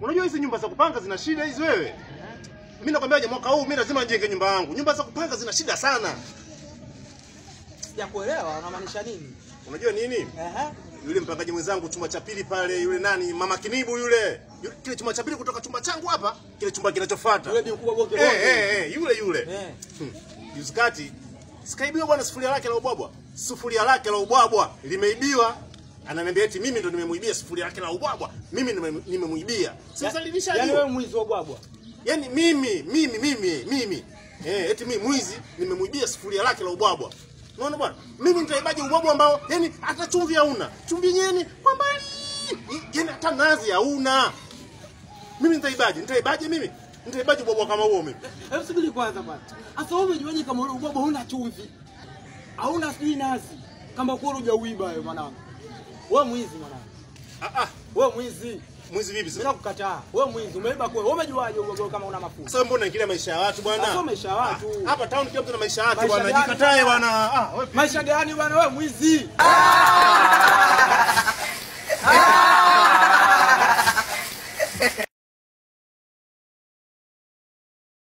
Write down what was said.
Unajua hizi nyumba za kupanga zina shida hizi wewe. Mimi nakwambiaje mwaka huu mimi lazima nijenge nyumba yangu. Nyumba za kupanga zina shida sana. Sijakuelewa unamaanisha nini? Unajua nini? Ehe. Yule mpangaji mwenzangu chumba cha pili pale, yule nani, mama Kinibu yule. Yule kile chumba cha pili kutoka chumba changu hapa, kile chumba kinachofuata. Yule bi mkubwa bonge Eh, bonge. eh, eh, yule yule. Eh. Hmm. Juzi kati sikaibiwa bwana sufuria lake la ubwabwa. Sufuria lake la ubwabwa limeibiwa. Ananiambia eti mimi ndo nimemuibia sufuria lake la ubwabwa. Mimi nime- nimemuibia. Sasa lilisha Yaani wewe mwizi wa bwabwa. Yaani mimi mimi mimi mimi eh, eti mimi mwizi nimemuibia sufuria lake la ubwabwa. Unaona bwana? Mimi nitaibaje ubwabwa ambao yani hata chumvi hauna. Chumvi yenyewe ni kwa mbali. Yaani hata nazi hauna. Mimi nitaibaje? Nitaibaje mimi? Nitaibaje ubwabwa kama huo mimi? Hebu subiri kwanza bwana. Sasa wewe umejuaje kama ule ubwabwa huna chumvi? Hauna sijui nazi. Kama kweli hujauiba wewe mwanangu. Wewe mwizi mwanangu. Ah ah, Wewe mwizi. mwizi vipi Mimi sasa? nakukataa. Wewe mwizi umeiba kweli. Wewe umejuaje ubwabwa kama una mafuta? Sasa mbona ingilia maisha ya watu bwana? Sasa maisha ya watu. Ah, Hapa town kila mtu na maisha yake Maisha bwana. gani Jikatae bwana? bwana. Ah, wewe Maisha gani bwana wewe mwizi?